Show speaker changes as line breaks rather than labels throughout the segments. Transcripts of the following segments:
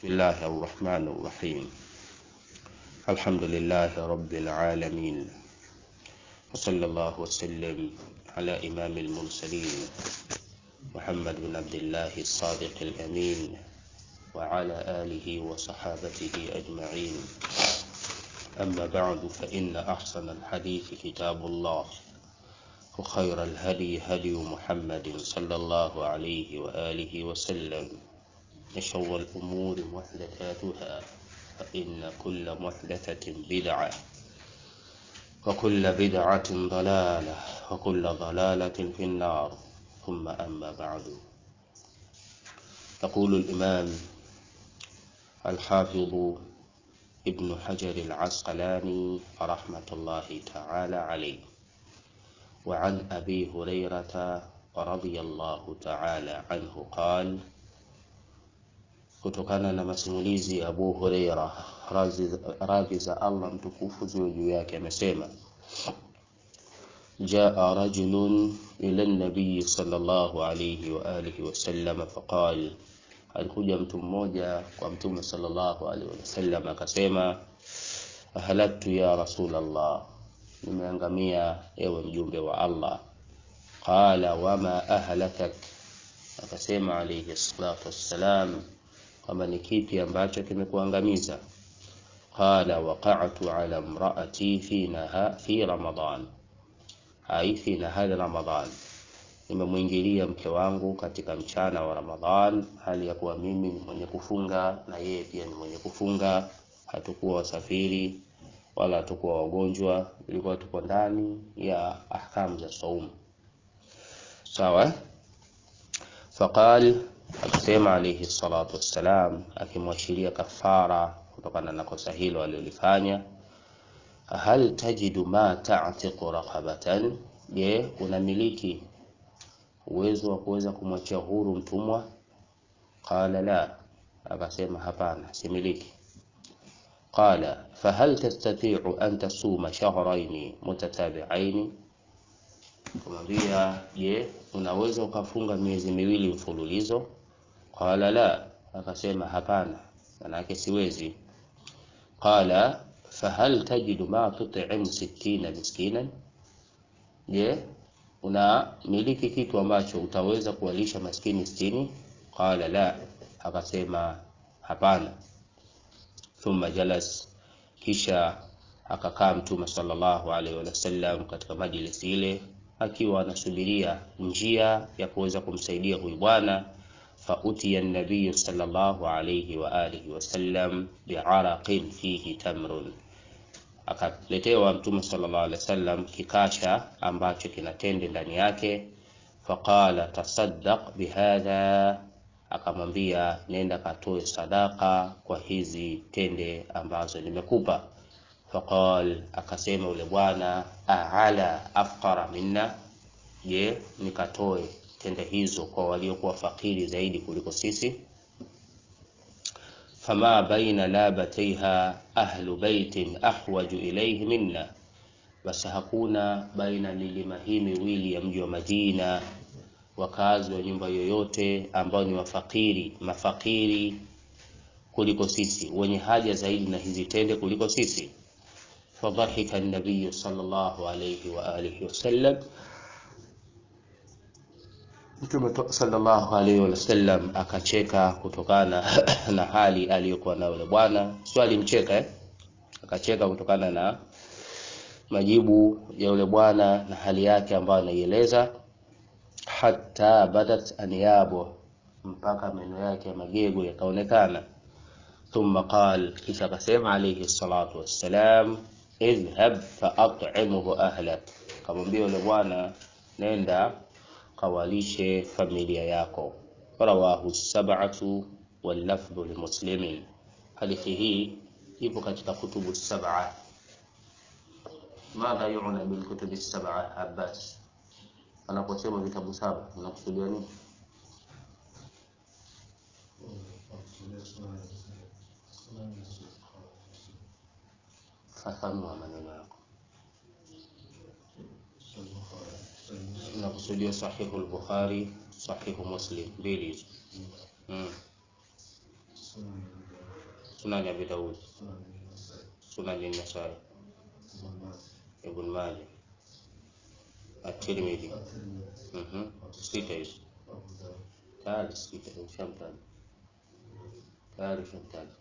بسم الله الرحمن الرحيم الحمد لله رب العالمين وصلى الله وسلم على إمام المرسلين محمد بن عبد الله الصادق الأمين وعلى آله وصحابته أجمعين أما بعد فإن أحسن الحديث كتاب الله وخير الهدي هدي محمد صلى الله عليه وآله وسلم وشر الأمور محدثاتها فإن كل محدثة بدعة وكل بدعة ضلالة وكل ضلالة في النار ثم أما بعد يقول الإمام الحافظ ابن حجر العسقلاني رحمة الله تعالى عليه وعن أبي هريرة رضي الله تعالى عنه قال kutokana na masimulizi ya Abu Huraira radhi za Allah mtukufu ziwe juu yake amesema jaa rajulun ila nabii sallallahu alayhi wa alihi wasallam faqal alikuja mtu mmoja kwa mtume sallallahu alaihi wasallam akasema halaktu ya rasulallah nimeangamia ewe mjumbe wa Allah qala wama ahlakak akasema alayhi salatu wassalam kwamba ni kipi ambacho kimekuangamiza qala waqa'tu ala imraati fi naha fi ramadan ai fi nahari ramadan nimemwingilia mke wangu katika mchana wa ramadhan hali ya kuwa mimi ni mwenye kufunga na yeye pia ni mwenye kufunga hatukuwa wasafiri wala hatukuwa wagonjwa ilikuwa tuko ndani ya ahkamu za saumu sawa faqal akasema alayhi salatu wassalam akimwashiria kafara kutokana na kosa hilo alilofanya hal tajidu ma ta'tiqu raqabatan je unamiliki uwezo wa kuweza kumwachia huru mtumwa qala la akasema hapana similiki qala fahal tastati'u an tasuma shahrayn mutatabi'ain kumwambia je unaweza ukafunga miezi miwili mfululizo qala la akasema hapana manake siwezi qala fahal tajidu ma tut'im sittina miskinan je una miliki kitu ambacho utaweza kuwalisha maskini sitini qala la akasema hapana thumma jalas kisha akakaa mtume sallallahu alaihi wasallam katika majlisi ile akiwa anasubiria njia ya kuweza kumsaidia huyu bwana fautiya nabiyu sallallahu alayhi wa alihi wasallam biaraqin fihi tamrun akaletewa mtume sallallahu alaihi wasallam kikasha ambacho kina tende ndani yake faqala tasaddaq bihadha akamwambia nenda katoe sadaka kwa hizi tende ambazo nimekupa faqal akasema yule bwana aala afqara minna je nikatoe tende hizo kwa waliokuwa fakiri zaidi kuliko sisi fama baina labataiha ahlu baitin ahwaju ilayhi minna basi hakuna baina milima hii miwili ya mji wa Madina wakazi wa nyumba yoyote ambao ni wafakiri mafakiri kuliko sisi wenye haja zaidi na hizi tende kuliko sisi فضحك النبي صلى الله عليه وآله وسلم Mtume sallallahu alaihi wasallam akacheka kutokana na hali aliyokuwa nayo yule bwana. Sio alimcheka eh? Akacheka kutokana na majibu ya yule bwana na hali yake ambayo anaieleza, hata badat anyabu, mpaka meno yake ya magego yakaonekana. Thumma qal, kisha akasema alayhi salatu wassalam idhhab faat'imhu ahlak, kamwambia yule bwana nenda kawalishe familia yako. Rawahu sab'atu wal lafdhu li muslimin. Hadithi hii ipo katika kutubu sab'a. Madha yu'na bil kutubi sab'a Abbas? Anaposema vitabu saba unakusudia nini? Fafanua maneno yako. Unakusudia sahihu al-Bukhari, sahihu Muslim, mbili hizo. Mm.
Sunan
Sunan Abi Daud, Sunan An-Nasai, Ibn Majah, At-Tirmidhi. Mhm. Sita hizo. Tayari sita ushamtaja. Tayari ushamtaja.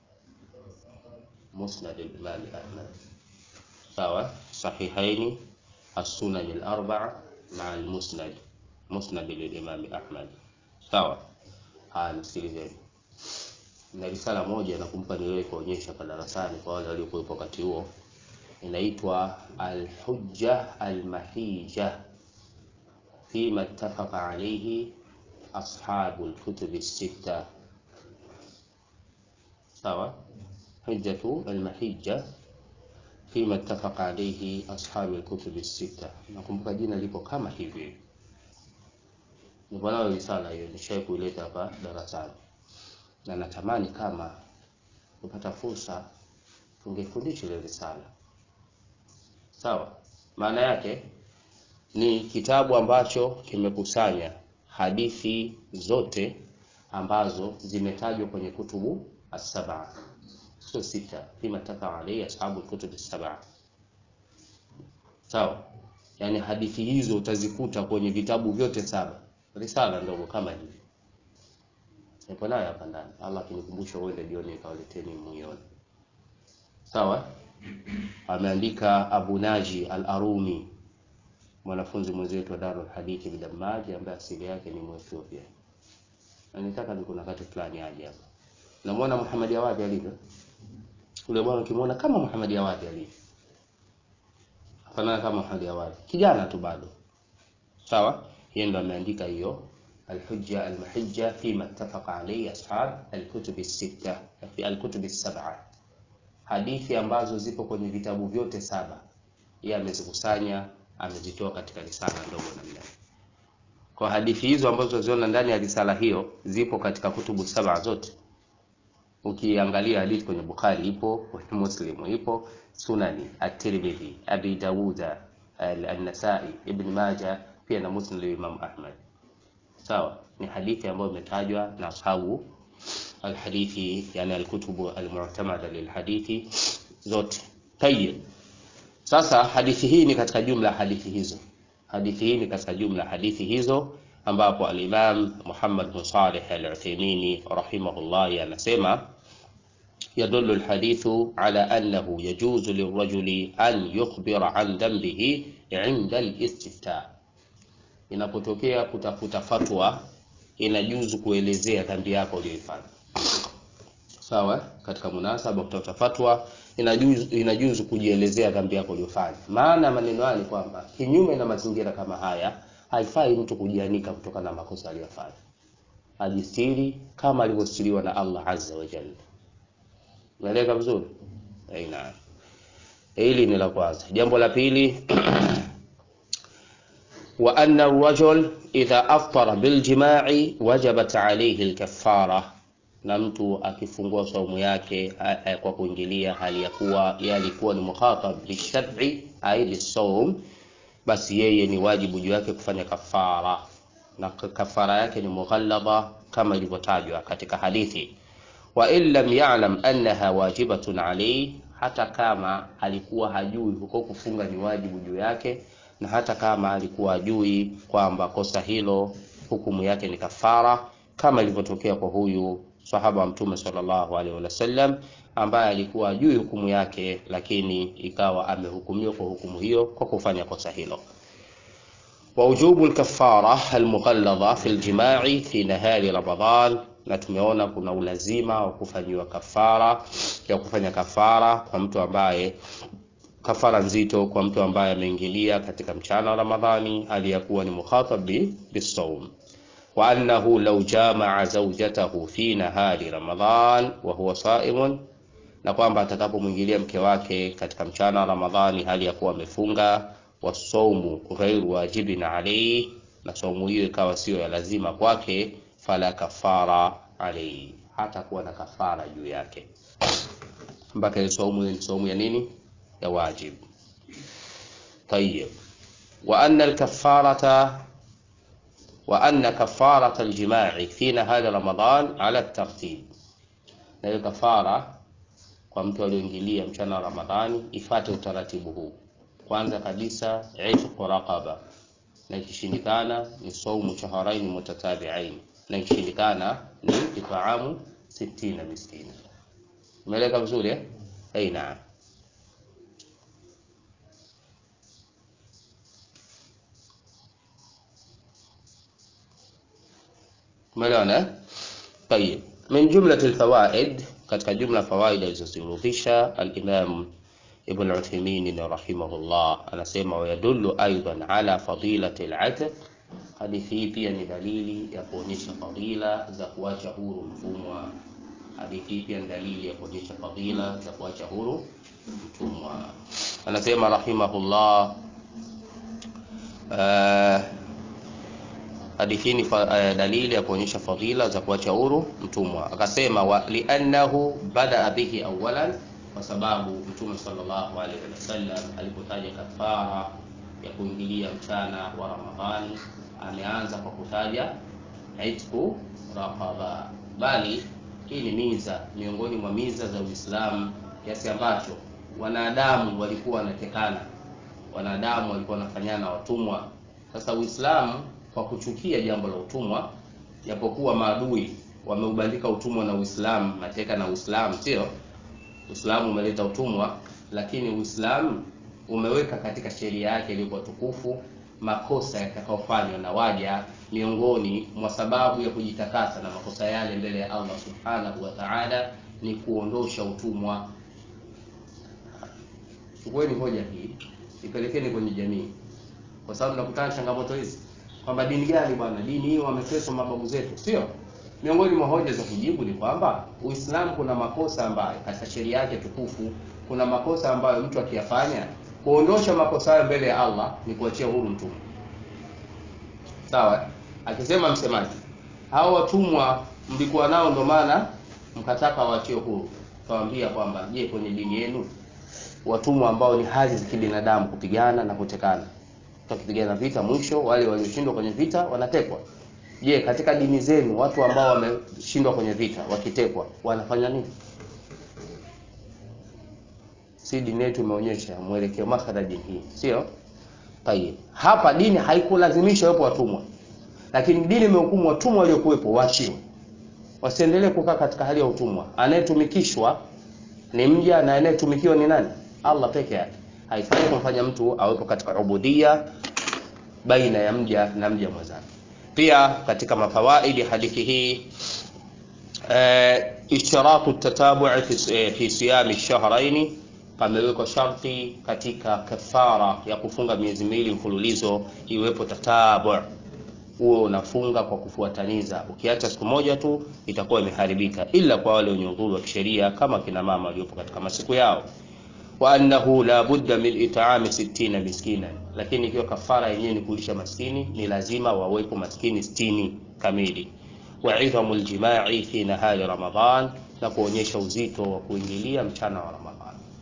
Musnad al-Imam Ahmad. Sawa, Sahihaini, As-Sunan al-Arba'a ma'a al-Musnad. Musnad lil-Imam Ahmad. Sawa. Haya, msikilizeni. Na risala moja nakumbuka niliwahi kuonyesha kwa darasani kwa wale waliokuwepo wakati huo, inaitwa Al-Hujja Al-Mahija fima ittafaqa alayhi ashabu al-kutub as-sitta. Sawa, Hujjatu Al-Mahija fima ittafaqa alayhi ashabu al-kutub as-sitta. Nakumbuka jina lipo kama hivi, nipo nayo risala hiyo, nishawahi kuileta hapa darasani na natamani kama kupata fursa tungefundisha ile risala. Sawa, maana yake ni kitabu ambacho kimekusanya hadithi zote ambazo zimetajwa kwenye kutubu as-sab'a, sio sita, fima taka alayhi ashabu kutub as-sab'a. Sawa, yani hadithi hizo utazikuta kwenye vitabu vyote saba, risala ndogo kama hivi nipo nayo hapa ndani. Allah akinikumbusha uende jioni nikawaleteni muione. Sawa, ameandika Abu Naji Al-Arumi, mwanafunzi mwenzetu wa Darul Hadithi Bidamaji, ambaye asili yake ni Mwethiopia. Na nitaka ni kuna wakati fulani aje hapa. Namuona Muhammad Awadi alivyo. Ule bwana ukimwona kama Muhammad Awadi alivyo. Fanana kama Muhammad Awadi. Kijana tu bado. Sawa? Yeye ndo ameandika hiyo الحجة المحجة فيما اتفق عليه أصحاب الكتب الستة في الكتب السبعة hadithi ambazo zipo kwenye vitabu vyote saba yeye amezikusanya amezitoa katika risala ndogo namna kwa hadithi hizo ambazo tunaziona ndani ya risala hiyo zipo katika kutubu saba zote ukiangalia hadithi kwenye Bukhari ipo kwenye Muslim ipo Sunani At-Tirmidhi Abi Dawuda An-Nasa'i Ibn Majah pia na Muslim Imam Ahmad sawa ni hadithi ambayo imetajwa na ashabu alhadithi yani alkutubu almu'tamada lilhadithi zote tayib sasa hadithi hii ni katika jumla hadithi hizo hadithi hii ni katika jumla hadithi hizo ambapo al-Imam Muhammad bin Salih al-Uthaymeen rahimahullah anasema يدل الحديث على أنه يجوز للرجل أن يخبر عن ذنبه عند الاستفتاء inapotokea kutafuta fatwa inajuzu kuelezea dhambi yako uliyoifanya. Sawa, katika munasaba kutafuta fatwa inajuzu, inajuzu kujielezea dhambi yako uliyofanya. Maana maneno haya ni kwamba kinyume na mazingira kama haya, haifai mtu kujianika kutokana na makosa aliyofanya, ajistiri kama alivyostiriwa na Allah azza wa jalla. Unaeleka vizuri? Aina. Hili ni la kwanza. Jambo la pili وأن الرجل إذا أفطر بالجماع وجبت عليه الكفارة na mtu akifungua saumu yake kwa kuingilia hali ya kuwa yeye alikuwa ni mukhatab bishar'i ai bisawm, basi yeye ni wajibu juu yake kufanya kafara, na kafara yake ni mughallaba kama ilivyotajwa katika hadithi. Wa in lam ya'lam annaha wajibatun alayhi, hata kama alikuwa hajui huko kufunga ni wajibu juu yake na hata kama alikuwa ajui kwamba kosa hilo hukumu yake ni kafara, kama ilivyotokea kwa huyu sahaba wa Mtume sallallahu alaihi wasallam ambaye alikuwa ajui hukumu yake, lakini ikawa amehukumiwa kwa hukumu hiyo kwa kufanya kosa hilo. wa ujubu al-kaffara al-mughalladha fi al-jima'i fi nahari Ramadhan, na tumeona kuna ulazima wa kufanyiwa kafara ya kufanya kafara kwa mtu ambaye kafara nzito kwa mtu ambaye ameingilia katika mchana wa Ramadhani hali ya kuwa ni mukhatab bisawm, wa annahu law jamaa zawjatahu fi nahari Ramadhan wa huwa saimun, na kwamba atakapomwingilia mke wake katika mchana wa Ramadhani hali ya kuwa amefunga, wasaumu ghairu wajibin alayhi, na saumu hiyo ikawa sio ya lazima kwake, fala kafara alayhi, hata kuwa na kafara juu yake, mpaka ile saumu ni saumu ya nini? ya wajib. Tayyib. Wa anna al-kaffarata wa anna kaffarata al-jima'i fi nahari Ramadan ala tartib, na hiyo kafara kwa mtu aliyoingilia mchana wa Ramadhani ifate utaratibu huu. Kwanza kabisa itqu raqaba, na ikishindikana ni saumu shahrain mutatabi'ain, na ikishindikana ni itaamu sittina miskina. Umeeleka vizuri eh? Hey, naam. Umeelewana? Tayeb. Min jumlati alfawaid, katika jumla fawaid alizozirudhisha al-Imam Ibn Uthaymeen rahimahullah anasema wayadullu aidan ala fadilati al-atq. Hadithi hii pia ni dalili ya kuonyesha fadila za kuacha huru mtumwa. Hadithi hii pia ni dalili ya kuonyesha fadila za kuacha huru mtumwa. Anasema rahimahullah uh, hadithi ni uh, dalili ya kuonyesha fadhila za kuacha huru mtumwa. Akasema wa liannahu badaa bihi awalan, kwa sababu Mtume sallallahu alaihi wasallam alipotaja kafara ya kuingilia mchana wa Ramadhani ameanza kwa kutaja itqu raqaba, bali hii ni miza miongoni mwa miza za Uislamu kiasi ambacho wanadamu walikuwa wanatekana, wanadamu walikuwa wanafanyana watumwa. Sasa Uislamu kwa kuchukia jambo la utumwa, japokuwa maadui wameubandika utumwa na Uislamu, mateka na Uislamu, sio Uislamu umeleta utumwa, lakini Uislamu umeweka katika sheria yake iliyokuwa tukufu makosa yatakayofanywa na waja miongoni mwa sababu ya kujitakasa na makosa yale mbele ya Allah subhanahu wa ta'ala ni kuondosha utumwa. Chukueni hoja hii ipelekeni kwenye jamii, kwa sababu nakutana changamoto hizi kwamba dini gani bwana, dini hiyo wameteswa mababu zetu, sio? Miongoni mwa hoja za kujibu ni kwamba Uislamu kuna makosa ambayo katika sheria yake tukufu, kuna makosa ambayo mtu akiyafanya kuondosha makosa hayo mbele ya Allah ni kuachia huru mtumwa. Sawa? Akisema msemaji, hao watumwa mlikuwa nao ndo maana mkataka waachie huru. Tawaambia kwamba je, kwenye dini yenu watumwa ambao ni hali za kibinadamu kupigana na kutekana wakipigana vita, mwisho wale walioshindwa kwenye vita wanatekwa. Je, katika dini zenu watu ambao wameshindwa kwenye vita wakitekwa wanafanya nini? Si dini yetu imeonyesha mwelekeo makala dini hii, sio? Tayeb, hapa dini haikulazimisha wepo watumwa, lakini dini imehukumu watumwa waliokuwepo waachiwe, wasiendelee kukaa katika hali ya utumwa. Anayetumikishwa ni mja na anayetumikiwa ni nani? Allah peke yake haifai kumfanya mtu awepo katika ubudia baina ya mja na mja mwenzake. Pia katika mafawaidi hadithi hii e, ishtiratu tatabu'i fi, e, fi siyami shahraini, pamewekwa sharti katika kafara ya kufunga miezi miwili mfululizo iwepo tatabu, huo unafunga kwa kufuataniza. Ukiacha siku moja tu itakuwa imeharibika, ila kwa wale wenye udhuru wa kisheria kama kina mama waliopo katika masiku yao wa annahu la budda min it'ami sittina miskina, lakini ikiwa kafara yenyewe ni kulisha maskini, ni lazima wawepo maskini sitini kamili. Wa idhamu aljima'i fi nahari Ramadan, na kuonyesha uzito wa kuingilia mchana wa Ramadhan.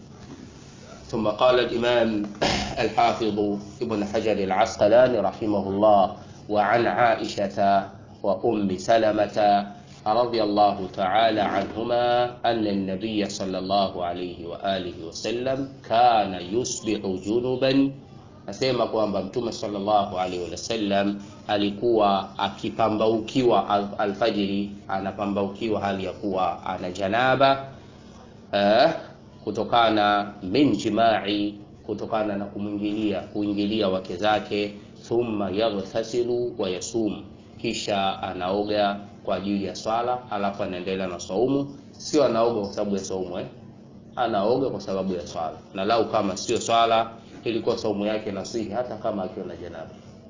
ثم قال الإمام الحافظ ابن حجر العسقلاني رحمه الله وعن عائشة وأم سلمة رضي الله تعالى عنهما أن النبي صلى الله عليه وآله وسلم كان يصبح جنبا nasema kwamba mtume sallallahu alaihi wasallam alikuwa akipambaukiwa alfajiri, anapambaukiwa hali ya kuwa ana janaba eh, kutokana min jimai, kutokana na kumwingilia kuingilia wake zake. Thumma yaghtasilu wa yasum, kisha anaoga kwa ajili ya swala, alafu anaendelea na saumu. Sio anaoga kwa sababu ya saumu eh? Anaoga kwa sababu ya swala, na lau kama sio swala ilikuwa saumu yake nasihi hata kama akiwa na janaba.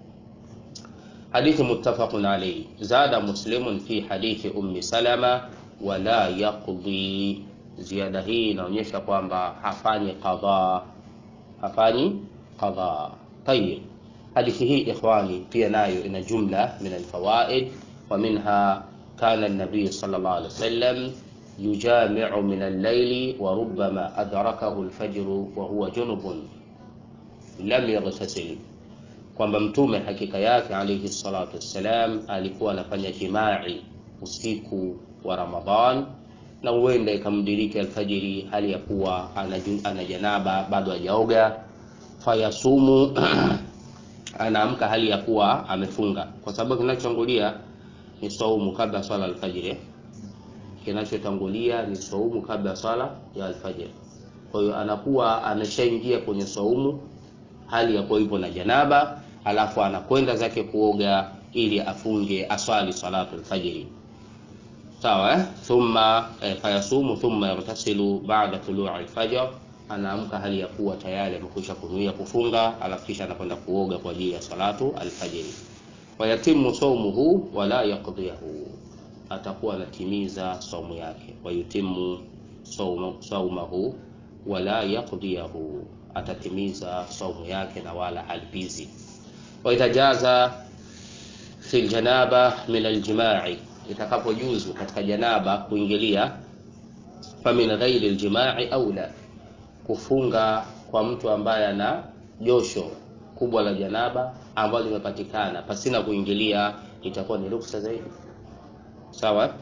Hadithi muttafaqun alayhi. Zada muslimun fi hadithi ummi salama wala yaqdi. Ziada hii inaonyesha kwamba hafanyi qadha, hafanyi qadha. Tayib, hadithi hii ikhwani, pia nayo ina jumla min alfawaid wa minha kana an-nabiy sallallahu alayhi wasallam yujami'u min al-layli wa rubbama adrakahu al-fajr wa huwa junubun lam yaghtasil, kwamba mtume hakika yake alayhi salatu wassalam alikuwa anafanya jimai usiku wa Ramadhan na huenda ikamdiriki alfajiri hali ya kuwa anaju- ana janaba bado hajaoga fayasumu anaamka hali ya kuwa amefunga kwa sababu kinachotangulia ni saumu kabla ya swala alfajiri kinachotangulia ni saumu kabla ya swala ya alfajiri kwa hiyo anakuwa ameshaingia kwenye saumu hali ya kuwa ipo na janaba alafu anakwenda zake kuoga ili afunge aswali salatu alfajiri sawa eh? thumma eh, fayasumu thumma yartasilu ba'da tului alfajr anaamka hali ya kuwa tayari amekwisha kunuia kufunga alafu kisha anakwenda kuoga kwa ajili ya salatu alfajiri wayatimu saumuhu wala yaqdiyahu atakuwa anatimiza saumu yake wayutimu saumu- saumahu wala yaqdiyahu atatimiza saumu yake na wala halipizi waidha jaza fi ljanaba min aljimai itakapojuzu katika janaba kuingilia famin ghairi ljimai aula kufunga kwa mtu ambaye ana josho kubwa la janaba ambalo limepatikana pasina kuingilia itakuwa ni ruksa zaidi sawa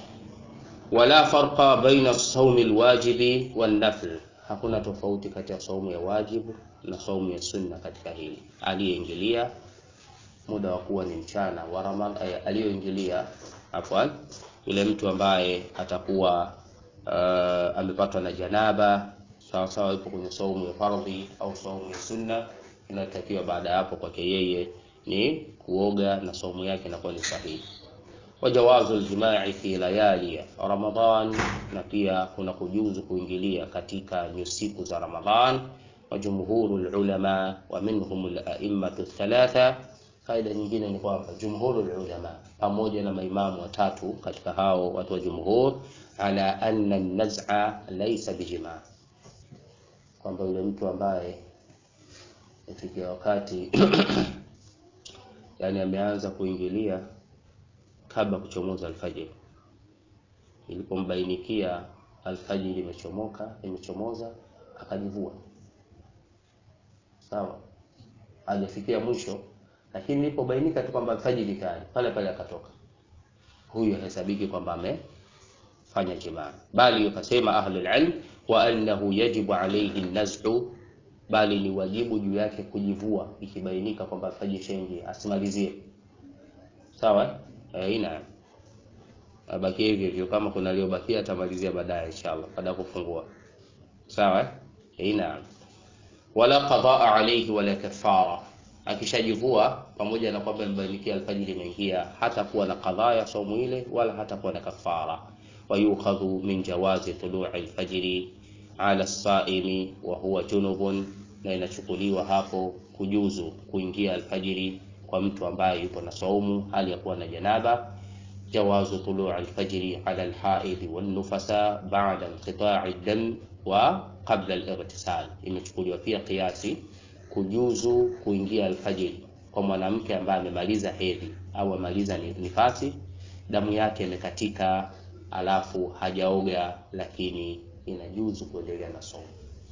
wala farqa baina saumi lwajibi wannafl hakuna tofauti kati ya saumu ya wajibu na saumu ya sunna katika hili aliyeingilia muda wa kuwa ni mchana wa Ramadhani eh, aliyoingilia afwan yule mtu ambaye atakuwa uh, amepatwa na janaba sawa sawa yupo kwenye saumu ya fardhi au saumu ya sunna inayotakiwa baada ya hapo kwake yeye ni kuoga na saumu yake inakuwa ni sahihi wajawazu ljimai fi layali Ramadhan, na pia kuna kujuzu kuingilia katika nyusiku za Ramadhan. Wa jumhuru lulama wa minhum laimatu thalatha. Faida nyingine ni kwamba jumhuru lulama, pamoja na maimamu watatu katika hao watu wa jumhur, ala anna naz'a laysa bijimaa, kwamba yule mtu ambaye ifikia wakati yani ameanza kuingilia kabla kuchomoza alfajiri. Ilipombainikia alfajiri imechomoka imechomoza, akajivua sawa, hajafikia mwisho, lakini ilipobainika tu kwamba alfajiri tayari, pale pale akatoka, huyu hahesabiki kwamba amefanya jimaa, bali wakasema ahlul ilm wa annahu yajibu alayhi naz'u, bali ni wajibu juu yake kujivua ikibainika kwamba alfajiri ishaingia, asimalizie sawa eh, ina abakie hivyo hivyo, kama kuna aliyobakia atamalizia baadaye inshallah, baada ya kufungua sawa eh, ina wala qadaa alayhi wala kafara. Akishajivua pamoja na kwamba imebainikia alfajiri imeingia, hata kuwa na qadhaa ya saumu ile wala hata kuwa na kafara. Wa yukhadhu min jawazi tului alfajiri ala saimi wa huwa junubun, na inachukuliwa hapo kujuzu kuingia alfajiri kwa mtu ambaye yupo na saumu hali ya kuwa na janaba. Jawazu tuluu alfajri ala alhaidhi wannufasa ba'da inqita'i dam wa qabla al-ightisal, imechukuliwa pia kiasi kujuzu kuingia alfajiri kwa mwanamke ambaye amemaliza hedhi au amaliza ni- nifasi, damu yake imekatika, alafu hajaoga, lakini inajuzu kuendelea na saumu.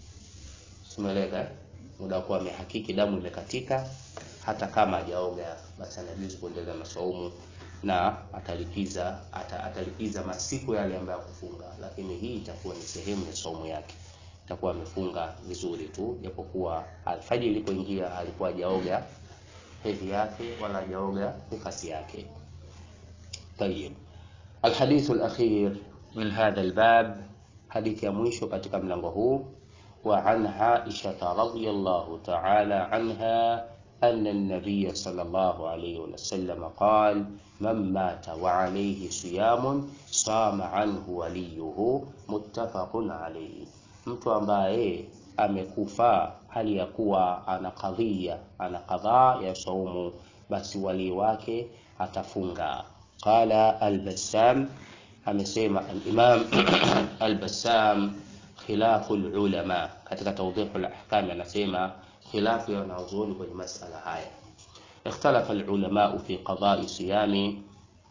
Simeleka eh? muda wa kuwa amehakiki damu imekatika, hata kama hajaoga, basi anajuzu kuendelea na saumu na atalipiza ata, atalipiza masiku yale ambayo kufunga, lakini hii itakuwa ni sehemu ya saumu yake, itakuwa amefunga vizuri tu, japokuwa alfajiri ilipoingia alikuwa hajaoga hedhi yake wala hajaoga nifasi yake. Tayib, alhadithu alakhir min hadha albab, hadithi ya mwisho katika mlango huu وعن عائشة رضي الله تعالى عنها أن النبي صلى الله عليه وسلم قال من مات وعليه صيام صام عنه وليه متفق عليه mtu ambaye amekufa hali ya kuwa ana kadhia ana kadhaa ya saumu basi walii wake atafunga qala albassam amesema alimam albassam khilafu ulama katika tawdihu alahkam anasema khilafu ya wanazuoni kwenye masala haya ikhtalafa alulama fi qada'i siyami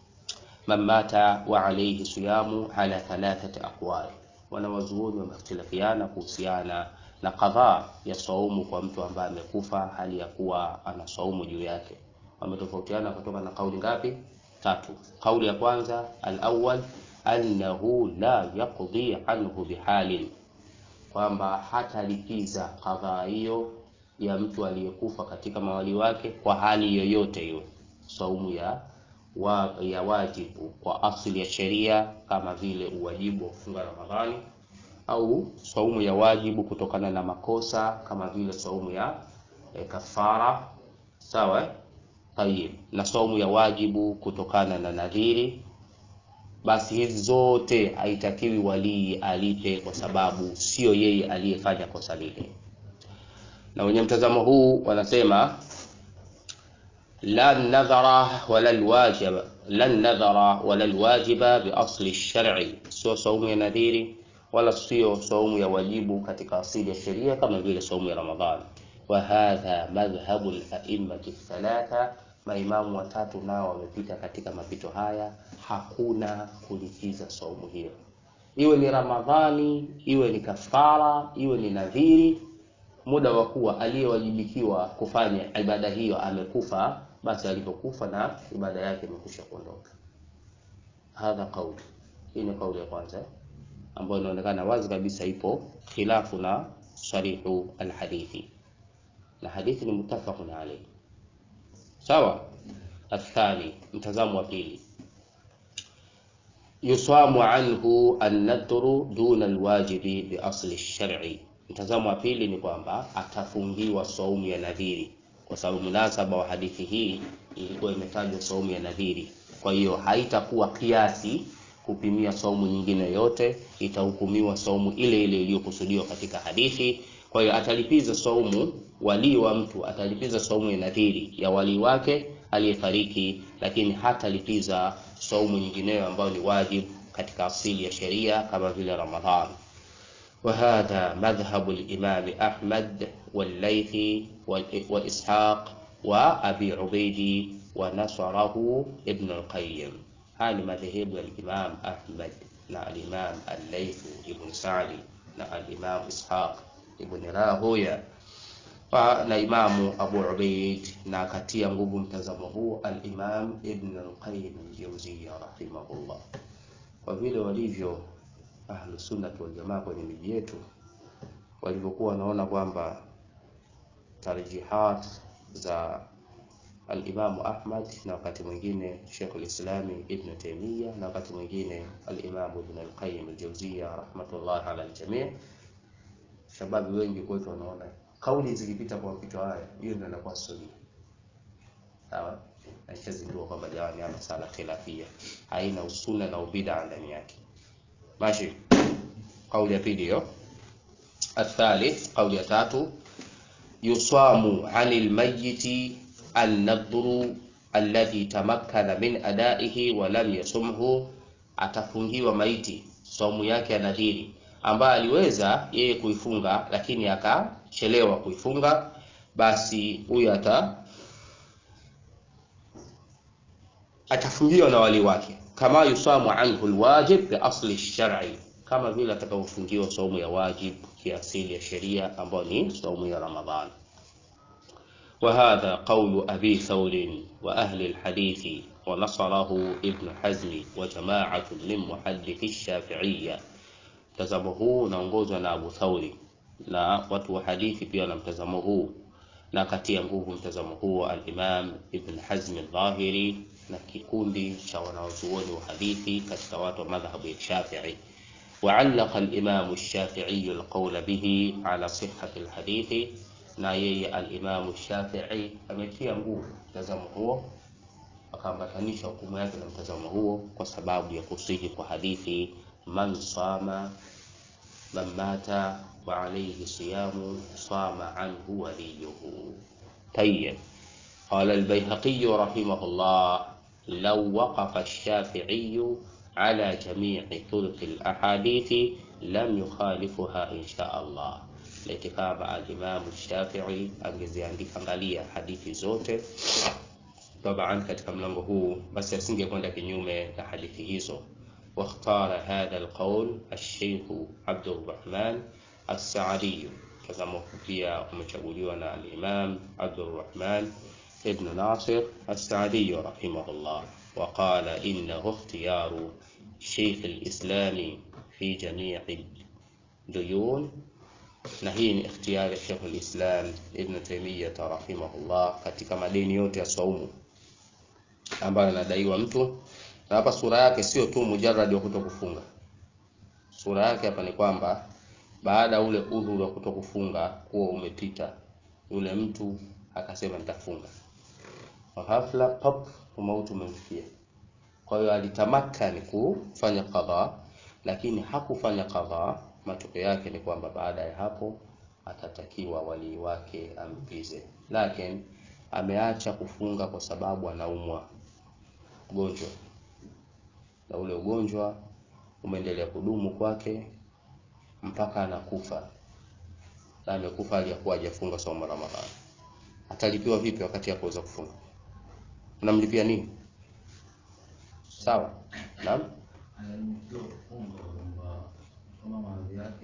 man mata wa alayhi siyamu ala thalathati aqwal wanawazuoni wamehtilafiana kuhusiana na kadhaa ya saumu kwa mtu ambaye amekufa hali ya kuwa ana saumu juu yake wametofautiana kutoka na kauli ngapi tatu kauli ya kwanza al-awwal annahu la yaqdi anhu bihalin, kwamba hatalipiza kadhaa hiyo ya mtu aliyekufa katika mawali wake kwa hali yoyote hiyo, saumu ya wa, ya wajibu kwa asili ya sheria kama vile uwajibu wa kufunga Ramadhani au saumu ya wajibu kutokana na makosa kama vile saumu ya e, kafara sawa. Tayib, na saumu ya wajibu kutokana na nadhiri, basi hizi zote haitakiwi walii alipe, kwa sababu sio yeye aliyefanya kosa lile. Na wenye mtazamo huu wanasema la nadhara wala alwajiba la nadhara wala alwajiba bi asli shar'i, sio saumu ya nadhiri wala sio saumu ya wajibu katika asili ya sheria kama vile saumu ya Ramadhani. Wa hadha madhhabu al-a'immati thalatha, maimamu watatu nao wamepita katika mapito haya, hakuna kulipiza saumu hiyo, iwe ni Ramadhani, iwe ni kafara, iwe ni nadhiri, muda wa kuwa aliyewajibikiwa kufanya ibada hiyo amekufa, basi alipokufa na ibada yake imekwisha kuondoka. Hadha kauli hii, ni kauli ya kwanza ambayo inaonekana wazi kabisa ipo khilafu na sarihu alhadithi, na hadithi ni muttafaqun alayhi. Sawa. Athani, mtazamo wa pili, yusamu anhu an-nadru duna alwajibi bi asli shar'i. Mtazamo wa pili ni kwamba atafungiwa saumu ya nadhiri, kwa sababu munasaba wa hadithi hii ilikuwa imetajwa saumu ya nadhiri, kwa hiyo haitakuwa kiasi kupimia saumu nyingine yote, itahukumiwa saumu ile ile iliyokusudiwa katika hadithi. Kwa hiyo atalipiza saumu, walii wa mtu atalipiza saumu ya nadhiri ya walii wake aliyefariki, lakini hatalipiza saumu nyingineyo ambayo ni wajibu katika asili ya sheria kama vile Ramadhani. Wa hadha madhhabu al-Imam Ahmad wal-Laythi wa Ishaq wa Abi Ubaidi wa nasarahu Ibn al-Qayyim. Haya ni madhehebu ya al-Imam Ahmad na al-Imam al-Layth ibn Sa'di na al-Imam Ishaq ibn Rahoya na Imamu Abu Ubaid, na katia nguvu mtazamo huu al-Imam Ibn al-Qayyim al-Jawziyya rahimahullah. Kwa vile walivyo ahlu sunnah wal jamaa kwenye miji yetu, walivyokuwa wanaona kwamba tarjihat za al-Imam Ahmad na wakati mwingine Sheikh al-Islam Ibn Taymiyyah na wakati mwingine al-Imam Ibn al-Qayyim al-Jawziyya rahmatullah ala al-jami'. Shababi wengi kwetu wanaona kauli zikipita kwa mapito haya, hiyo ndio inakuwa sunni. Sawa, aishazindua kwamba jamani, ama sala khilafia haina usuna na ubida ndani yake. Mashi, kauli ya pili hiyo. Athalith, kauli ya tatu, yusamu anil mayyiti an-nadhru alladhi tamakkana min adaihi wa lam yasumhu, atafungiwa maiti saumu yake ya nadhiri ambaye aliweza yeye kuifunga lakini akachelewa kuifunga, basi huyu ata atafungiwa na wali wake, kama yusamu anhu alwajib bi asli shar'i, kama vile atakavyofungiwa saumu ya wajib kiasili ya sheria ambayo ni saumu ya Ramadhani. Wa hadha qawlu abi thawr wa ahli alhadith wa nasarahu ibn hazm wa jama'atun min muhaddith ash-shafi'iyya Mtazamo huu unaongozwa na Abu Thauri na watu wa hadithi pia na mtazamo huu, na katia nguvu mtazamo huu al-Imam Ibn Hazm al-Dhahiri na kikundi cha wanaozuoni wa hadithi katika watu wa madhhabu ya Shafi'i. Wa'allaqa al-Imam ash-Shafi'i al-qawl bihi ala sihhati al-hadithi, na yeye al-Imam ash-Shafi'i ametia nguvu mtazamo huo, akaambatanisha hukumu yake na mtazamo huo kwa sababu ya kusihi kwa hadithi man sama man mata wa alayhi siyamu sama anhu waliyuhu. Tayyib. Qala al-Bayhaqi rahimahullah law waqafa ash-Shafi'i ala jami'i turuq al-ahadithi lam yukhalifuha insha Allah. Laiti kama al-Imam ash-Shafi'i angeziandika angalia hadithi zote tabaan katika mlango huu, basi asingekwenda kinyume na hadithi hizo. واختار هذا القول الشيخ عبد الرحمن السعدي كما pia umechaguliwa na al-Imam Abdurrahman ibn Nasir as-Sa'di rahimahullah wa qala innahu ikhtiyaru Sheikh al-Islami fi jami'i duyun, na hii ni ikhtiyari ya Sheikh al-Islam Ibn Taymiyyah rahimahullah katika madeni yote ya saumu ambayo anadaiwa mtu. Na hapa sura yake sio tu mujarrad wa kutokufunga. Sura yake hapa ni kwamba baada ya ule udhuru wa kutokufunga kuwa umepita, yule mtu akasema nitafunga, ghafla pop, umauti umemfikia. Kwa hiyo alitamakani kufanya qadha, lakini hakufanya qadha. Matokeo yake ni kwamba baada ya hapo atatakiwa walii wake ampize, lakini ameacha kufunga kwa sababu anaumwa ugonjwa, na ule ugonjwa umeendelea kudumu kwake mpaka anakufa, na amekufa aliyakuwa hajafunga saumu Ramadhani. Atalipiwa vipi wakati hakuweza kufunga? Unamlipia nini? Sawa, naam.
Anajua kufunga kwamba kama maradhi yake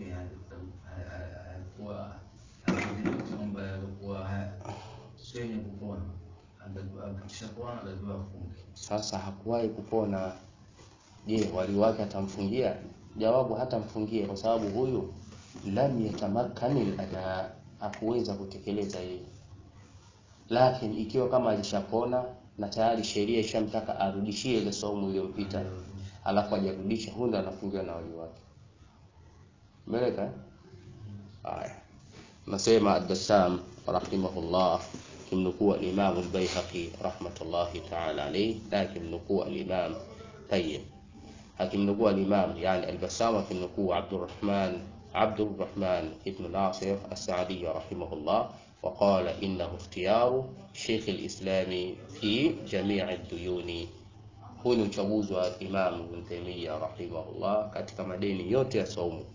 alikuwa kwamba alikuwa sio yenye kupona, akishapona anatakiwa afunge.
Sasa hakuwahi kupona. Je, wali wake atamfungia? Jawabu, hatamfungia kwa sababu huyu lam yatamakkani ada, hakuweza kutekeleza hili. Lakini ikiwa kama alishapona na tayari sheria ishamtaka arudishie ile saumu iliyompita, alafu hajarudisha, huyu ndo anafungiwa na wali wake. Umeeleka? eh? Haya, nasema Ad-Dassam rahimahullah kimnukuu al-Imam al-Baihaqi rahmatullahi ta'ala alayhi, na kimnukuu al-Imam Tayyib akimnukuu al-Imam yani al-Bassam akimnukuu Abdurrahman Abdurrahman ibn Nasir as-Sa'di rahimahullah وقال إنه اختيار شيخ الإسلام في جميع الديون huu ni uchaguzi wa Imam Ibn Taymiyyah rahimahullah katika madeni yote ya saumu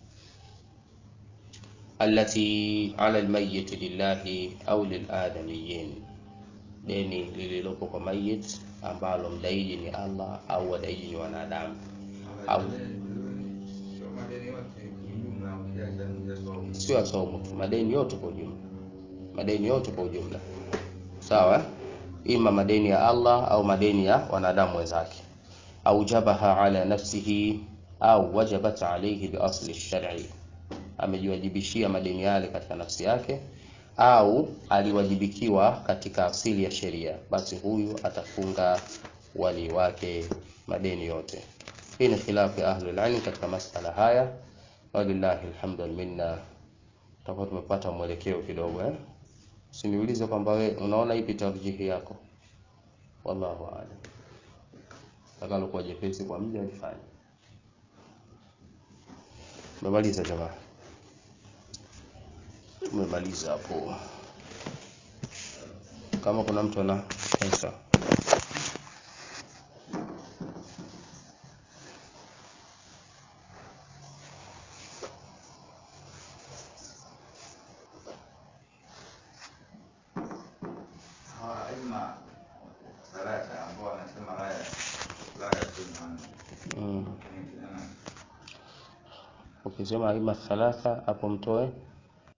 allati ala almayyit lillahi au liladamiyin, deni lililopo kwa mayit ambalo mdaiji ni Allah au wadaiji ni wanadamu au
Sio madeni yote jumla, ukiacha saumu.
sio ya saumu tu, madeni yote kwa ujumla, madeni yote kwa ujumla, sawa eh? ima madeni ya Allah au madeni ya wanadamu wenzake, aujabaha ala nafsihi au wajabat alayhi bi asli shar'i, amejiwajibishia madeni yale katika nafsi yake au aliwajibikiwa katika asili ya sheria, basi huyu atafunga wali wake madeni yote. Hii ni khilafu ya ahlul ilm katika masala haya, walillahi alhamdu wal minna. Tutakuwa tumepata mwelekeo kidogo eh? Usiniulize kwamba we unaona ipi tarjihi yako, wallahu a'lam. Takalo kuwa jepesi kwa mja alifanya. Tumemaliza jamaa, tumemaliza hapo. Kama kuna mtu ana answer
Hawa aima salata ambao wanasema haya la yakuna
mm. Ukisema aima thalatha hapo mtoe